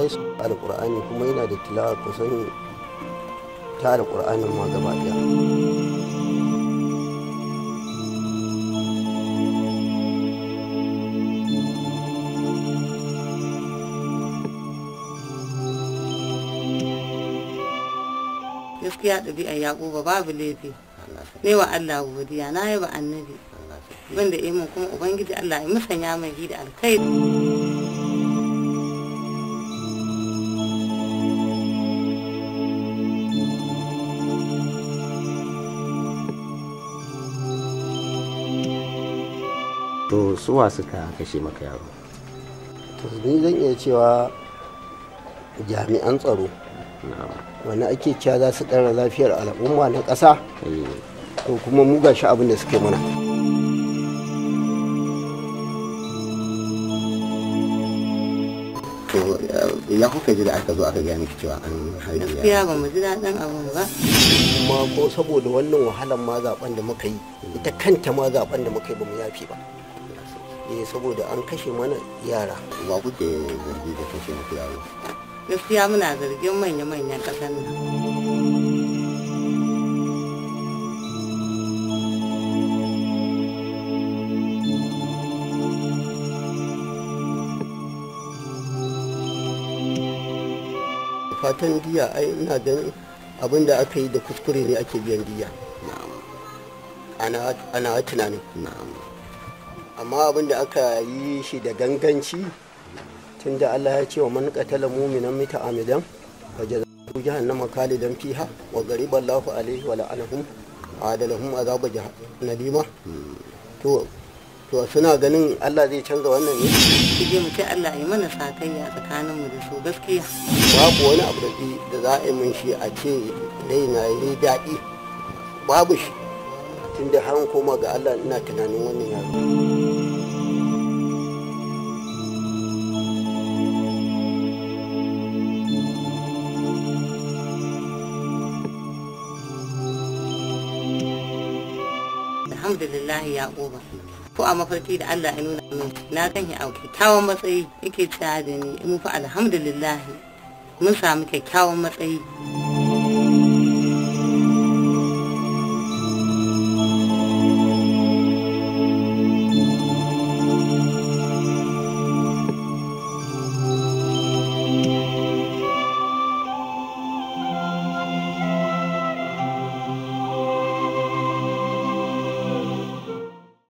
su alƙur'ani kuma yana da tilawa kusan ta alƙur'anin ma gaba ɗaya gaskiya ɗabi'a yaƙuba babu laifi ne wa Allah godiya na yi ba annabi wanda ya mun kuma ubangiji Allah ya musanya mai da alkhairi to suwa suka kashe maka yaro to ni zan iya cewa jami'an tsaro na'am wani ake cewa za su ɗara lafiyar al'umma na ƙasa eh, to kuma mu gashi abin da suke mana to ya kuka ji da aka zo aka gaya miki cewa an harbi gaskiya ba mu ji daɗin abin ba kuma ko saboda wannan wahalan ma zaben da muka yi ita kanta ma zaben da muka yi ba mu yafi ba eh saboda an kashe mana yara wa kuke zargi da kashe muku yaro gaskiya muna zargin manya-manyan ƙasar nan fatan diya ai ina ganin abin da aka yi da kuskure ne ake biyan diya ana ana tunanin na'am amma abin da aka yi shi da ganganci tunda Allah ya ce wa man qatala mu'minan muta'ammidan wa jazaa'u jahannama khalidan fiha wa ghariba Allahu alaihi wa la'anahum wa adalahum azaba jahannama to to suna ganin Allah zai canza wannan ne su je mu ce Allah ya mana sakayya tsakaninmu da su gaskiya babu wani abu da da za a yi min shi a ce raina yi daɗi babu shi tunda har koma ga Allah ina tunanin wannan yaro alhamdulillah ya ƙoba ko a mafarki da Allah ya nuna min na kan yi a kyakkyawan matsayi yake cewa da ni mu fa alhamdulillah mun samu kyakkyawan matsayi